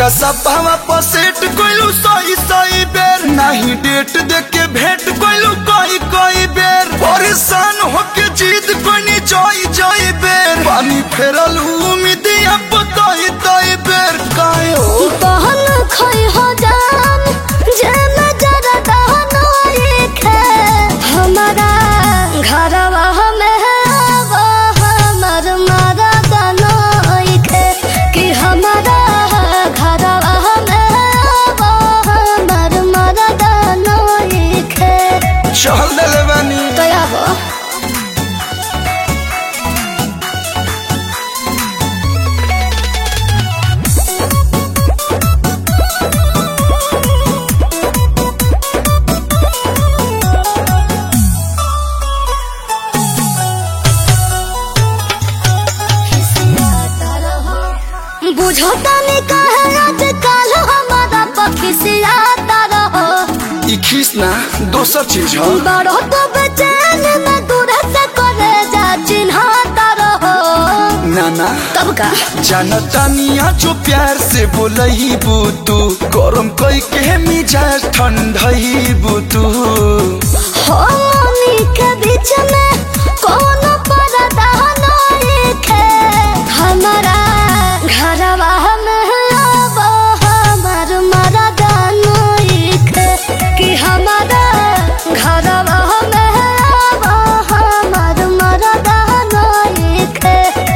वाटा सभावा पसेट कोइलू सही सही बेर नहीं डेट देख के भेंट कोइलू कई कई बेर परेशान होके जीत कोनी जई जई बेर पानी फेरल उम्मीद अब तई तई बेर काहे हो बहन खोई हो जान जे मैं जरा दहनो एक है हमारा घरवा में वो हमर मारा दनो एक है कि हमारा घरवा में वो हमर मारा दनो एक है चल देले बानी तो आबो बुझो तनी कहे आज काल हमारा पक्षी से आता रहो ई खीस ना दोसर चीज ह बड़ो तो बेचैन में दूर से करे जा चिन्हता रहो नाना तब का जानता निया जो प्यार से बोलही बुतू गरम कई के मिजाज ठंडही बुतू हो मनी के बीच में कौन पर्दा नहीं खे हमारा घरवा में अब हमार मरदा नहीं खे कि हमारा घरवा में अब हमार मरदा नहीं खे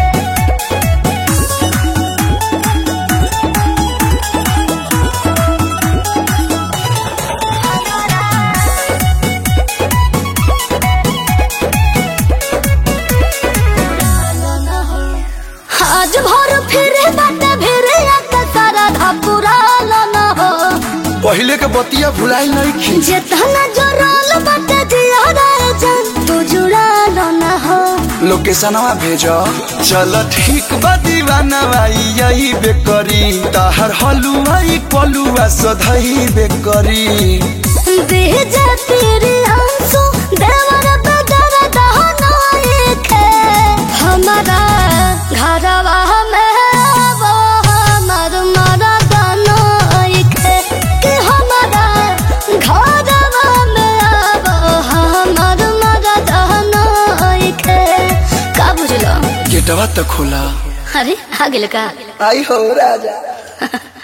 आज भर फिरे बाटे फिरे आके सारा धापुरा न हो पहले के बतिया भुलाई नहीं खी जेतना जोराल बाटे जिया रे जान तू जुड़ा न हो लोकेशनवा भेजो चल ठीक बा दीवाना भाई यही बेकरी ताहर हलुआई पलुआ सधई बेकरी बीज तेरे आंसू देवर बदर दहना एक है हमारा घरवा में वो हमर मरदा एक है कि हमारा घरवा में वो हमर मरदा एक है का बुझलो गेटवा तो खोला अरे आ गेल का आई हो राजा